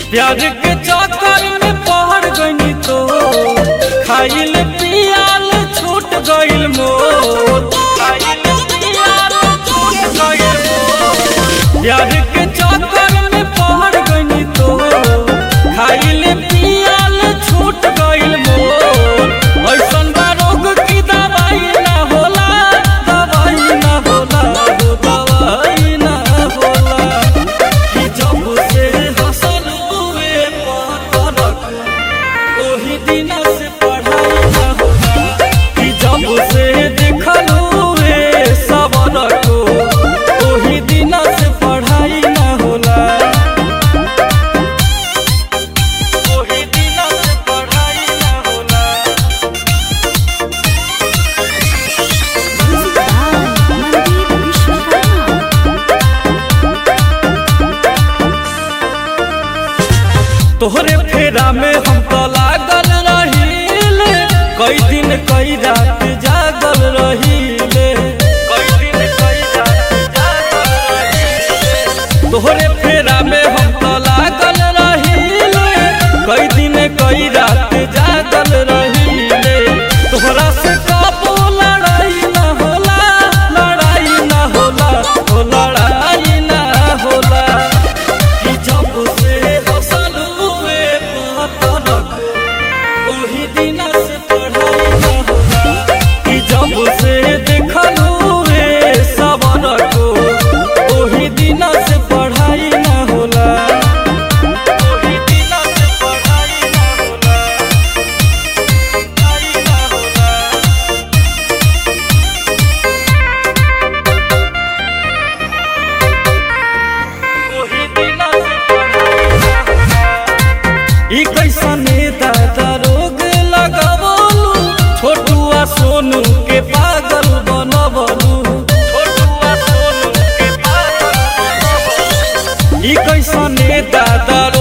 प्यार के चक्कर में पहड़ गई तो खाइल पियाल छूट गइल मोर खाइल पियाल छूट गइल मोर प्यार के चक्कर में पहड़ गई तो खाइल पियाल छूट गइल मोर ऐसन बा रोग की दवाई ना होला दवाई ना होला हो दवाई ना होला कि जब से हसल हुए पतरक ओही दिन से पढ़ाई ना होला कि जब से देखल हुए सबर को ओही दिन से पढ़ाई ना होला ओही दिन से पढ़ाई ना होला Music by Mandeep Vishwakarma. तोहरे फेरा में हम तो लागल रहील कई दिन कई रात जागल रहीले कई दिन कई रात जागल रहीले तोहरे फेरा में हम तो लागल रहील कई दिन कई रात जागल रहीले तोहरा से कबो लड़ाई ना होला लड़ाई ना होला हो लड़ाई ना होला कि जब से हसल हुए पतरक ओही दिन से पढ़ाई ना होला कि जब से देखल हुए सबर को ओही दिन से पढ़ाई ना होला ओही दिन से पढ़ाई ना होला पढ़ाई ना होला ओही दिन से पढ़ाई ना होला ई कैसने दादा रोग लगावलू छोटुआ सोनू के पागल बनवलू छोटुआ सोनू के पागल बनवलू ई कैसने दादा